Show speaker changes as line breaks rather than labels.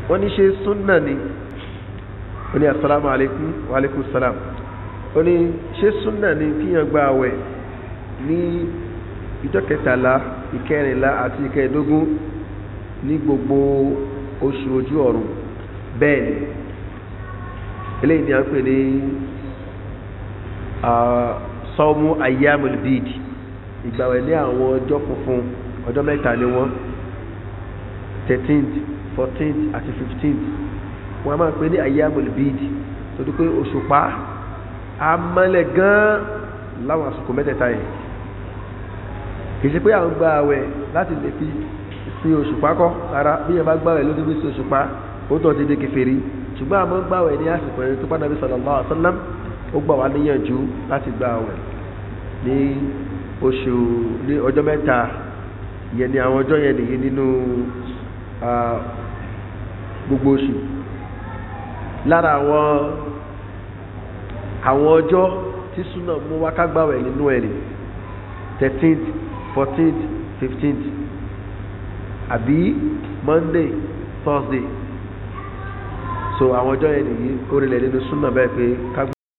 wọ́n ní ṣe súnà ni ó ní asalaamu alaykum wa alaykum salaam ó ní ṣe súnà ni kíyàn gba àwẹ̀ ní ìjọ kẹtàlá ìkẹrìnlá àti ìkẹẹ̀dógún ní gbogbo oṣù ojú ọ̀run bẹ́ẹ̀ ni eléyìí ni a ń pè ní sọ́mú ayyamul bid ìgbàwẹ̀ ní àwọn ọjọ́ funfun ọjọ́ mẹ́ta ni wọ́n 13th 14th àti 15th wọ́n a máa pè ní ayyamul bid tó dí pé òṣùpá a mọ́lẹ̀ gan láwọn àsìkò mẹ́tẹ̀ẹ̀ta yìí kìí ṣe pé àwọn gba àwẹ̀ láti lè fi sí òṣùpá kọ́ ara bí yẹn bá gbàwẹ̀ ló fi sí òṣùpá ó tọ́ ti di kèfèrí ṣùgbọ́n àmọ́ gbàwẹ̀ ní àsìkò ẹni tó bá Nàbí sallallahu alaihi wasallam ó gbà wá níyànjú láti gba àwẹ̀ ní oṣù ní ọjọ́ mẹ́ta ìyẹn ni àwọn ọjọ́ yẹn nìyí nínú gbogbo oṣù lára àwọn àwọn ọjọ́ tí súnà mú wá ká gbàwẹ̀ nínú ẹ̀rì 13th 14th 15th àbí Monday Thursday so àwọn ọjọ́ yẹn nìyí orílẹ̀ nínú súnà bẹ́ẹ̀ pé ká